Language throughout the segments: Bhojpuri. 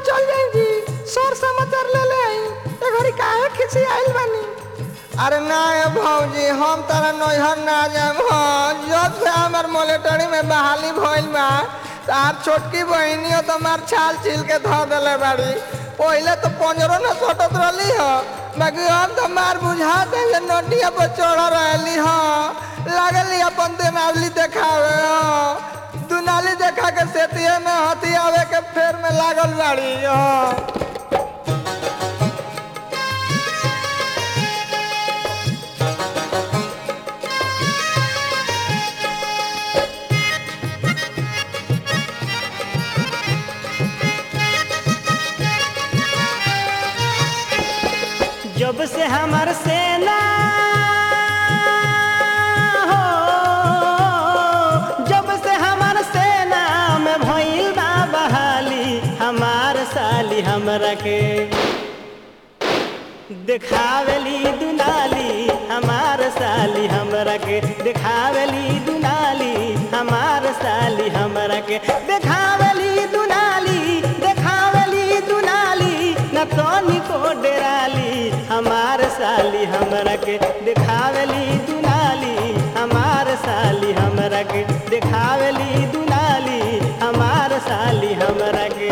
चल जाई जी सर समाचार ले ले आई ए घड़ी काहे खिसी आइल बानी अरे ना ये भौजी हम तारा नैहर ना जाम हाँ जब से हमार मोलेटरी में बहाली भइल बा तार छोटकी बहिनी हो तो मार छाल छील के धो देले बाड़ी पहले तो पंजरो न सटत रहली हो बाकी हम तो मार बुझा दे जे नोटिया पर चढ़ रहली हो लागली अपन देनावली देखावे हो दुनाली देखा के सेतिये में हथी आवे के फेर में लागल बाड़ी हो जब से हमार सेना हो जब से हमार सेना में भइल बा बहाली हमार साली हमरा के देखावेली दुनाली हमार साली हमरा के देखावेली दुनाली हमार साली हमरा के देखावेली दुनाली देखावेली दुनाली न तोनी को डेराली हमार साली हमरा के देखावेली दुनाली हमार साली हमरा के देखावेली दुनाली हमार साली हमरा के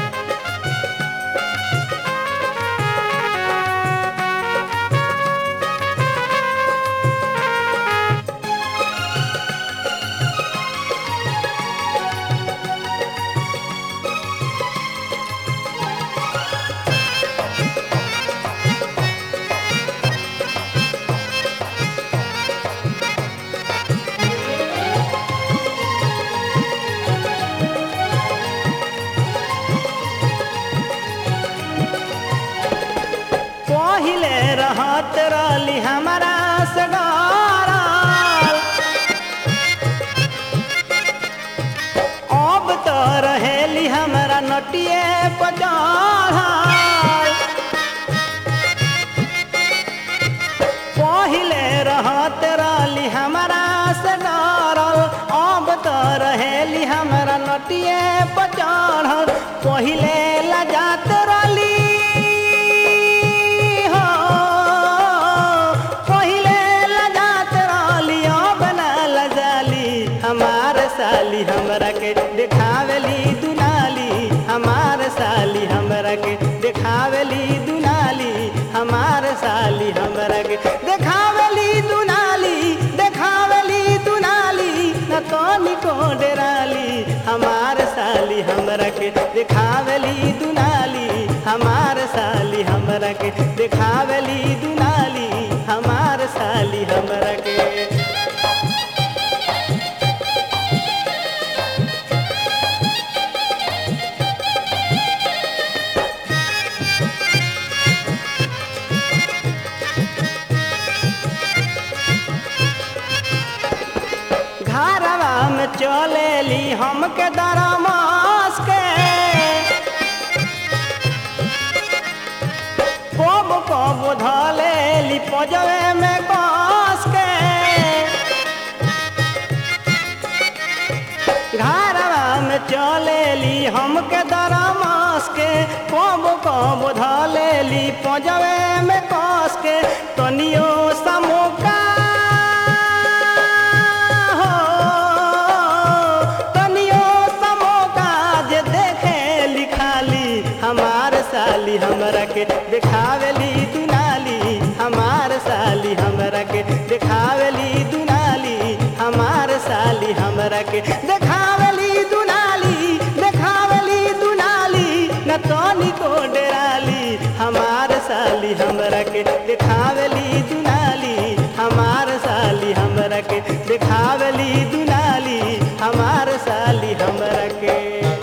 पहिले रहत रहली हमारा से डरल अब तो रहेली हमारा नटिए पचढ़ल पहिले रहत रहली हमारा से डरल अब तो रहेली हमारा नटिए पचढ़ल पहिले लजात रहली हो पहिले लजात रहली अब ना लजाली हमार साली हमरा के देखावेली दुनाली हमार साली हमरा के देखावेली दुनाली हमार साली हमरा के देखावेली दुनाली देखावेली दुनाली न तोनी को डेराली हमार साली हमरा के देखावेली दुनाली हमार साली हमरा के देखावेली दुनाली हमार साली हमरा के घरवा में चलेली हमके दरमास के कब कब धलेली पजवे में कस के घरवा में चलेली हमके दरमास के कब कब धलेली पजवे में कस के तनियो समोका हो तनियो समोका जे देखे लिखाली हमार साली हमरा के देखावेली दुनाली हमार साली हमरा के देखावेली दुनाली हमार साली हमरा के देखावेली दुनाली देखावेली दुनाली न तोनी को डेराली हमार साली हमरा के देखावेली दुनाली हमार साली हमरा के देखावेली दुनाली हमार साली हमरा के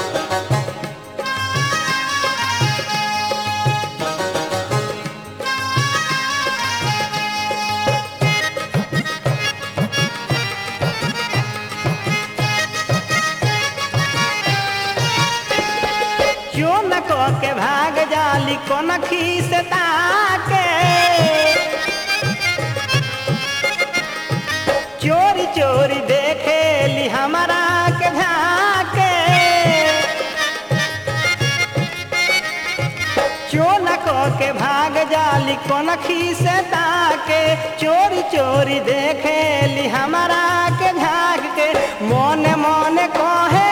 क्यों न को के भाग जाली कोन खीस ताके चोरी चोरी देखेली हमारा के झाके साली कोनखी से ताके चोरी चोरी देखेली हमारा के झाग के मोने मोने कहे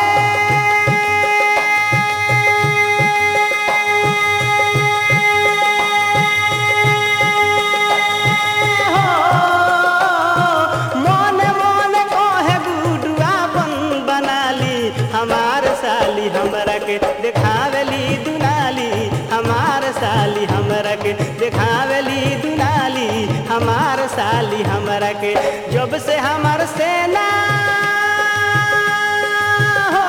मोने मोने कहे गुडुआ बन बनाली हमार साली हमरा के देखावेली दुनाली हमार साली हमरा के देखावेली दुनाली हमार साली हमरा के जब से हमार सेना हो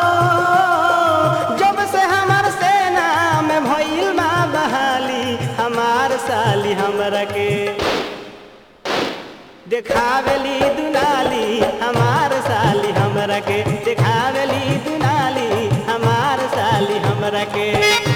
जब से हमार सेना में भइल बा बहाली हमार साली हमरा के देखावेली दुनाली हमार साली हमरा के देखावेली दुनाली हमार साली हमरा के